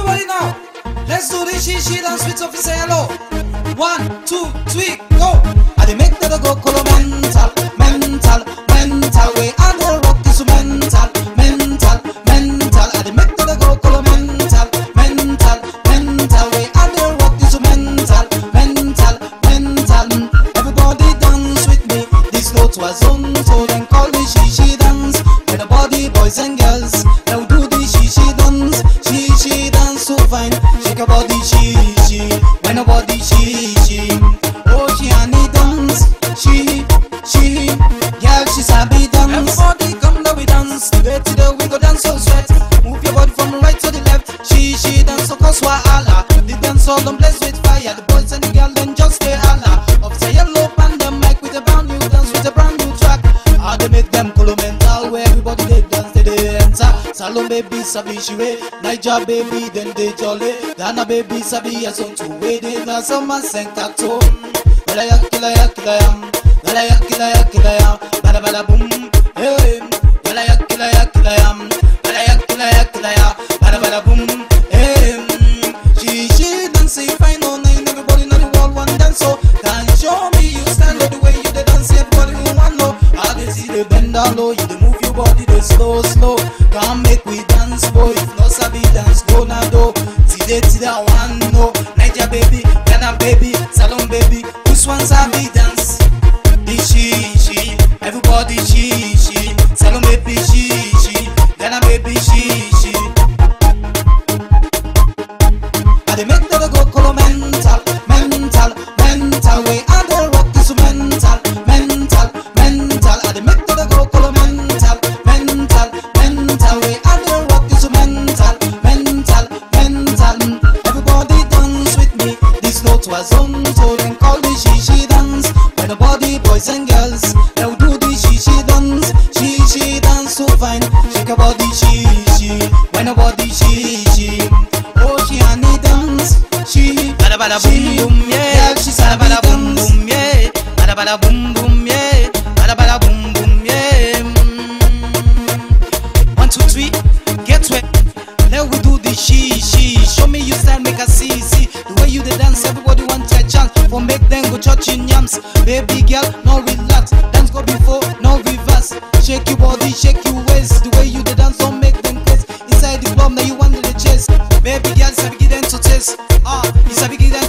Everybody now, let's do this she she dance with Sophie say hello. One, two, three, go. I dey make that go colo mental, mental, mental way. I dey rock this mental, mental, mental. I dey make that go colo mental, mental, mental way. I dey rock this mental, mental, mental. Everybody dance with me. This note was on, so then call it she she dance. With the body, boys and girls, now do the she she dance. She she dance so fine. Shake your body, she she. When her body, she she. Oh, she honey dance. She she. Girl, she sabi dance. Everybody come now we dance. Today today we go dance so sweat. Move your body from right to the left. She she dance so cause wahala. The dance all them blessed with fire. The boys and the girl then just stay holla. Up say yellow pan the mic with a brand new dance with a brand new track. How they make them color mental where everybody they dance they they enter. Salon baby sabi she way. Niger baby then they jolly. Ghana baby sabi as on two way they dance on my center tone. Bala ya kila ya kila ya. Bala ya kila ya kila ya. Bala bala boom. Hey. Bala ya kila ya kila ya. Bala ya kila ya kila ya. Bala bala boom. Hey. She she dance it fine all night. Everybody know the world want dance so. Can you show me you stand up the way you dey dance? Everybody who want know. How they see the bend down low. You dey move your body dey slow slow. Come make we dance boy. If no sabi dance go now do. Today today I want know. Niger baby, Ghana baby, Salon baby. Which one sabi dance? The she she. Everybody she she. Salon baby she she. Ghana baby she she. I dey make that go colo mental, mental, mental way. I dey rock this mental, mental, mental. I dey make that go colo mental, mental, mental way. I dey rock this mental, mental, mental. Everybody dance with me. This note was on, so then call the she she dance. When the body boys and girls, now do the she she dance. She she dance so fine. Shake your body, she she. When the body she she. Oh, she honey dance. She Bada bada boom boom yeah. Yeah, she Bada sabi bada boom dance. boom yeah. Bada bada boom boom yeah. Bada bada boom boom yeah. Mm. One two three, get wet. Let we do the she she. Show me you stand, make I see see. The way you dey dance, everybody want a chance. For make them go church in yams. Baby girl, no relax. Dance go before, no reverse. Shake your body, shake your waist. The way you dey dance, don't make them crazy. Inside the club, now you want the chase. Baby girl, sabi give them to taste. Ah, you sabi give them